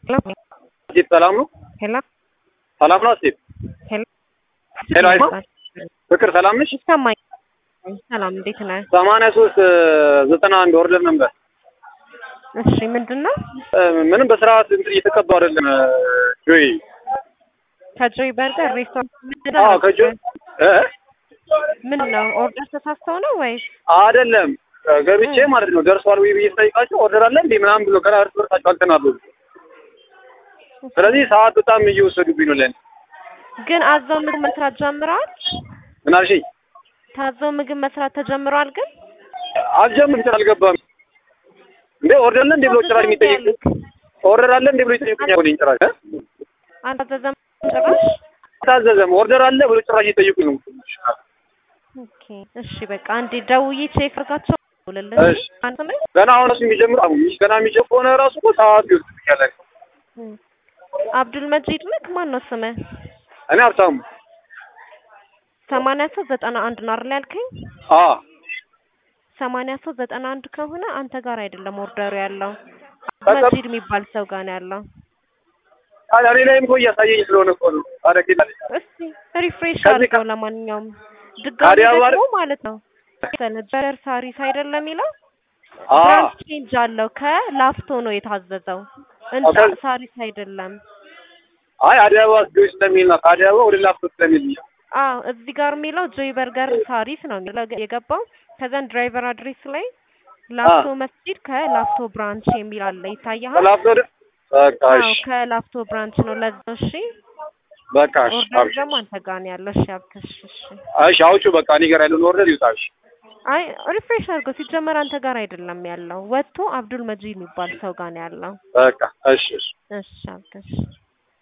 ስቲቭ ሰላም ነው? ሄሎ ሰላም ነው ስቲቭ? ሄሎ ሄሎ አይሰማም? ፍቅር ሰላም ነሽ? ይሰማኝ። ሰላም እንዴት ነህ? ሰማንያ ሶስት ዘጠና አንድ ኦርደር ነበር። እሺ ምንድን ነው? ምንም በስርዓት እንትን እየተቀባ አይደለም። ጆይ ከጆይ በርገር ሬስቶራንት አዎ ከጆ እ ምን ነው ኦርደር ተሳስተው ነው ወይስ? አይደለም ገብቼ ማለት ነው ደርሷል ወይ ብዬ ስጠይቃቸው ኦርደር አለ እንዴ ምናምን ብሎ ከላ እርስ በርሳቸው አልተናበቡ። ስለዚህ ሰዓት በጣም እየወሰዱብኝ ነው ለኔ። ግን አዘው ምግብ መስራት ጀምረዋል? ምን አልሽኝ? ታዘው ምግብ መስራት ተጀምረዋል ግን አልጀምርም አልገባም እንዴ ኦርደር አለ እንዴ ብሎ ጭራሽ የሚጠይቅ ኦርደር አለ እንዴ ብሎ ይጠይቁኛል። ወዲህ ጭራሽ እ አልታዘዘም ጭራሽ። አልታዘዘም ኦርደር አለ ብሎ ጭራሽ እየጠየቁኝ ነው። ኦኬ እሺ በቃ አንዴ ደውዬ ቼክ አድርጋቸው ልልህ እሺ ገና አሁን እሱ የሚጀምር አሁን ገና የሚጀምር ከሆነ ራሱ እኮ ሰዓት ይወስድብኛል። አብዱል መጂድ ነህ? ማን ነው ስምህ? እኔ ሀብታሙ ሰማንያ ሶስት ዘጠና አንድ ነው አይደል ያልከኝ? አ ሰማንያ ሶስት ዘጠና አንድ ከሆነ አንተ ጋር አይደለም ኦርደሩ ያለው በቃ- መጂድ የሚባል ሰው ጋር ነው ያለው። ታዲያ እኔ ላይም እኮ እያሳየኝ ስለሆነ እኮ ነው። ታዲያ ጌታ እስቲ ሪፍሬሽ ከዚህ አድርገው። ከ- ለማንኛውም ድጋሚ ታዲያ ባር- ደግሞ ማለት ነው በርገር ሳሪስ አይደለም የሚለው አ ብራንች ቼንጅ አለው። ከላፍቶ ነው የታዘዘው እንጂ ኦኬ። ሳሪስ አይደለም። አይ አዲስ አበባ ጆይ ስለሚል ነው። ከአዲስ አበባ ወደ ላፍቶ ስለሚል ነው። አዎ እዚህ ጋር የሚለው ጆይ በርገር ሳሪስ ነው የሚለው የገባው። ከዛን ድራይቨር አድሬስ ላይ ላፍቶ መስጂድ ከላፍቶ ብራንች የሚል አለ ይታያል። ከላፍቶ ወደ በቃ አዎ እሺ ከላፍቶ ብራንች ነው። ለዛ እሺ። በቃ እሺ ኦርደር አብሽር። ደግሞ አንተ ጋር ነው ያለው። እሺ አብተሽ እሺ። እሺ አውጪው በቃ እኔ ጋር ያለውን ኦርደር ይውጣ። እሺ አይ ሪፍሬሽ አድርገው። ሲጀመር አንተ ጋር አይደለም ያለው፣ ወጥቶ አብዱል መጂድ የሚባል ሰው ጋር ነው ያለው። በቃ እሺ እሺ እሺ አብተሽ